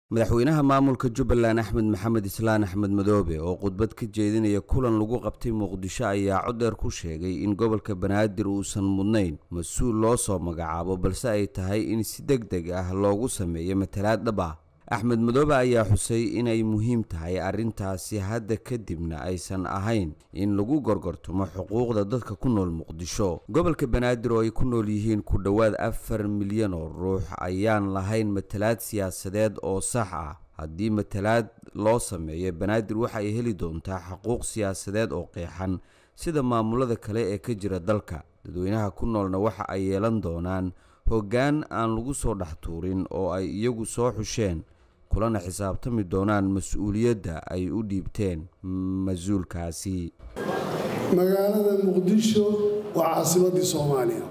madaxweynaha maamulka jubbaland axmed maxamed islaan axmed madoobe oo khudbad ka jeedinaya kulan lagu qabtay muqdisho ayaa codeer ku sheegay in gobolka banaadir uusan mudnayn mas-uul loo soo magacaabo balse ay tahay in si deg deg ah loogu sameeyo matalaad dhab ah axmed madoobe ayaa xusay inay muhiim tahay arrintaasi hadda kadibna aysan ahayn in lagu gorgortamo xuquuqda dadka ku nool muqdisho gobolka banaadir oo ay ku nool yihiin ku dhowaad afar milyan oo ruux ayaan lahayn matalaad siyaasadeed oo sax ah haddii matalaad loo sameeyo banaadir waxa ay heli doontaa xuquuq siyaasadeed oo qeexan sida maamulada kale ee ka jira dalka dadweynaha ku noolna waxa ay yeelan doonaan hoggaan aan lagu soo dhex tuurin oo ay iyagu soo xusheen kulana xisaabtami doonaan mas-uuliyadda ay u dhiibteen mas-uulkaasi magaalada muqdisho waa caasimaddii soomaaliya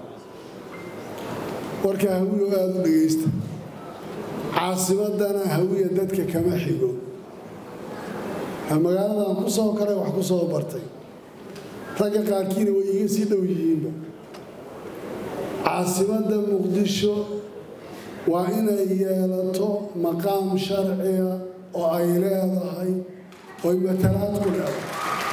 warka hawiyo aada u dhegaysta caasimaddana hawiya dadka kama xigo magaaladan ku soo koray wax ku soo bartay ragga qaarkiina way iga sii dhow yihiinba caasimadda muqdisho waa inay yeelato maqaam sharciga oo ay leedahay oy matalaad ku leedahay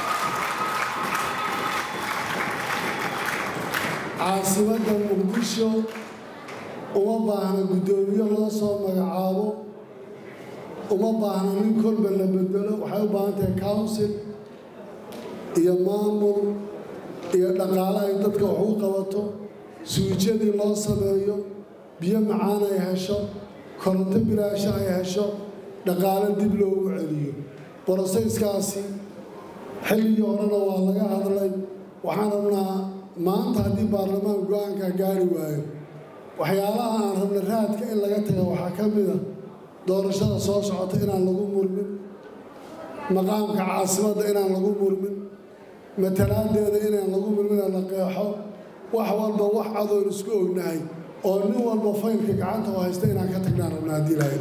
caasimadda muqdisho uma baahna guddoomiye loo soo magacaabo uma baahna nin kolba la bedelo waxay u baahan tahay council iyo maamul iyo dhaqaale ay dadka wax u qabato suujadii loo sameeyo biyo macaan ay hesho koronto bilaasho ay hesho dhaqaale dib loogu celiyo borosayskaasi xilligii horena waa laga hadlay waxaan rabnaa maanta haddii baarlamaan go-aanka gaari waayo waxyaalaha aan rabna raadka in laga taga waxaa ka mid a doorashada soo socota inaan lagu murmin maqaamka caasimadda inaan lagu murmin matalaadeeda inaan lagu murmin la qeexo wax walba wax adoon isku ognahay oo nin walba faylka gacanta u haysta inaan ka tagnaan rabna haddii lahayda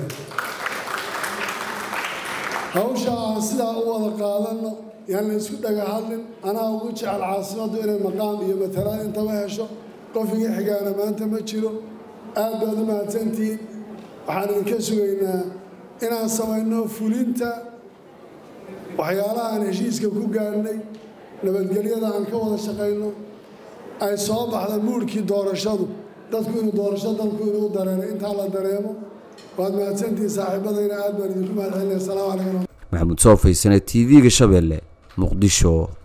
hawsha aan sidaa u wada qaadanno yaan la isku dhaga hadlin anaa ugu jecel caasimaddu inay maqaam iyo matalaad intaba hesho qof iga xigaana maanta ma jiro aad baad u mahadsantihiin waxaan idinka sugaynaa inaan samayno fulinta waxyaalaha aan heshiiska ku gaadhnay nabadgelyada aan ka wada shaqayno ay soo baxda muurhkii doorashadu dadku inuu doorasho dalku inuu dareeray intaa la dareemo waad mahadsantihiin saaxiibadayna aad baan idinku mahad celinaya asalaamu calaykum maxamuud soo faysane t v-ga shabeelle muqdisho